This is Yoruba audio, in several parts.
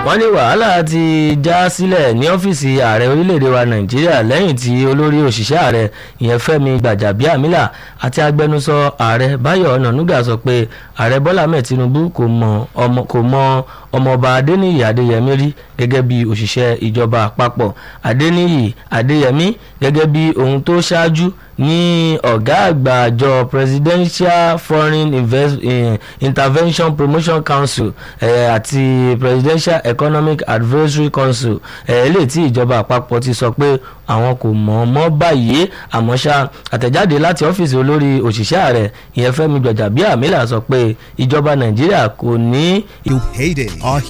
wọ́n ní wàhálà ti já sílẹ̀ ní ọ́fíìsì ààrẹ orílẹ̀-èdè wa nàìjíríà lẹ́yìn tí olórí òṣìṣẹ́ ààrẹ ìyẹn fẹ́mi gbàjàbíàmílà àti agbẹnusọ ààrẹ báyọ̀ ọ̀nànúgà sọ pé ààrẹ bọ́lá mẹ́ẹ̀ tinubu kò mọ ọmọ kò mọ ọmọọba adéníyì adéyẹmí rí gẹ́gẹ́ bí òṣìṣẹ́ ìjọba àpapọ̀ adéníyì adéyẹmí gẹ́gẹ́ bí ohun tó ṣáájú ní ọ̀gá àgbà àjọ presidential foreign Invest, eh, intervention promotion council eh, àti presidential economic advisory council eléyìí tí ìjọba àpapọ̀ ti sọ pé àwọn kò mọ̀ ọ́ mọ́ báyìí àmọ́ ṣá àtẹ̀jáde láti ọ́fíìsì olórí òṣìṣẹ́ ààrẹ ìyẹn fẹ́mi gbọ̀jàbíàmílà sọ pé ìjọba nàìjíríà kò ní You hate it. Our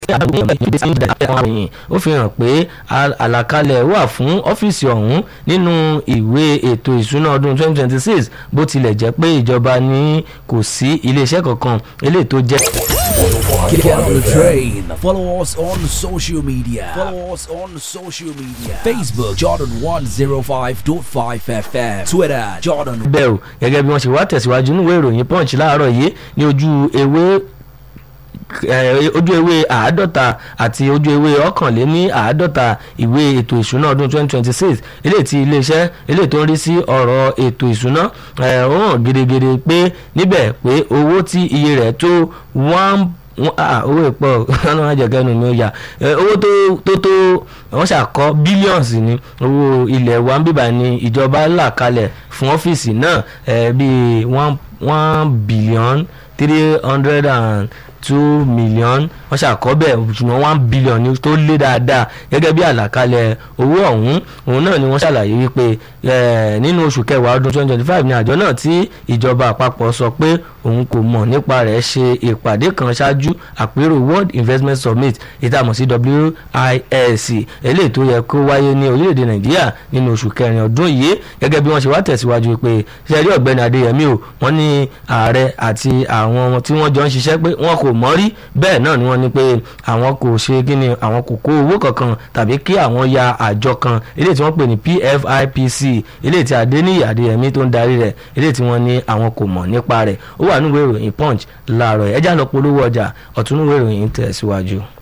ó fi hàn pé àlàkalẹ̀ wà fún ọ́fíìsì ọ̀hún nínú ìwé ètò ìsúná ọdún 2026 bó tilẹ̀ jẹ́ pé ìjọba ní kò sí iléeṣẹ́ kankan eléyìí tó jẹ́. Get on the train. Follow us on social media. Follow us on social media. Facebook Jordan 105.5 FM. Twitter Jordan bẹ́ẹ̀ o gẹ́gẹ́ bí wọ́n ṣe wá tẹ̀síwájú níwèé ìròyìn punch láàárọ̀ yìí ní ojú ewé eh, ojú ewé àádọ́ta àti ojú ewé ọ̀kànléní àádọ́ta ìwé ètò ìṣúná ọdún 2026 eléyìí tí iléeṣẹ́ eléyìí tó ń rí sí ọ̀rọ̀ ètò ìṣúná eh, ó hàn gidigidi pé níbẹ̀ pé owó tí iye rẹ̀ tó one wọ́n ah owó ìpọ̀ ọ̀nà àjẹkẹ́nu mi ò yà Eh, owó tó tó tó wọ́n ṣàkọ́ bílíọ̀nsì ní owó ilẹ̀ wa ń bíbà ní ìjọba là kalẹ̀ fún ọ́fíìsì náà eh, bíi one one billion three hundred and two million wọ́n ṣàkọ́ bẹ́ẹ̀ ṣùgbọ́n one billion ni tó lé dáadáa gẹ́gẹ́ bí àlàkalẹ̀ owó ọ̀hún òun náà ni wọ́n ṣàlàyé wípé eh, nínú oṣù kẹwàá ọdún twenty twenty five ni àjọ náà tí ìjọba àpapọ̀ sọ pé òun kò mọ̀ nípa rẹ̀ ṣe ìpàdé kan ṣáájú àpérò world investment summit ìtààmú sí WISC eléyìí tó yẹ kó wáyé ní orílẹ̀-èdè nàìjíríà nínú oṣù kẹrin ọdún yìí gẹ́gẹ́ bí wọ́n ṣe wá tẹ̀síwájú pé ṣẹ́rí ọ̀gbẹ́ni adéyẹmí o wọ́n ní ààrẹ àti àwọn tí wọ́n jọ ń ṣiṣẹ́ pé wọ́n kò mọ̀ rí bẹ́ẹ̀ náà ni wọ́n ní pé àwọn kò ṣe kí ni àwọn kò kó owó kankan tàbí kí àwọn ya àjọ kan eléyìí tí wọ́n pè ní PFIPC eléyìí tí adéníyì adéyẹmí tó ń darí rẹ̀ eléyìí tí wọ́n ní àwọn kò mọ̀ nípa rẹ̀ ó wà nínú ìwé ìròyìn punch láàárọ̀ ẹ̀já lọ polówó ọjà ọ̀tún ìwé ìròyìn tẹ̀síwájú.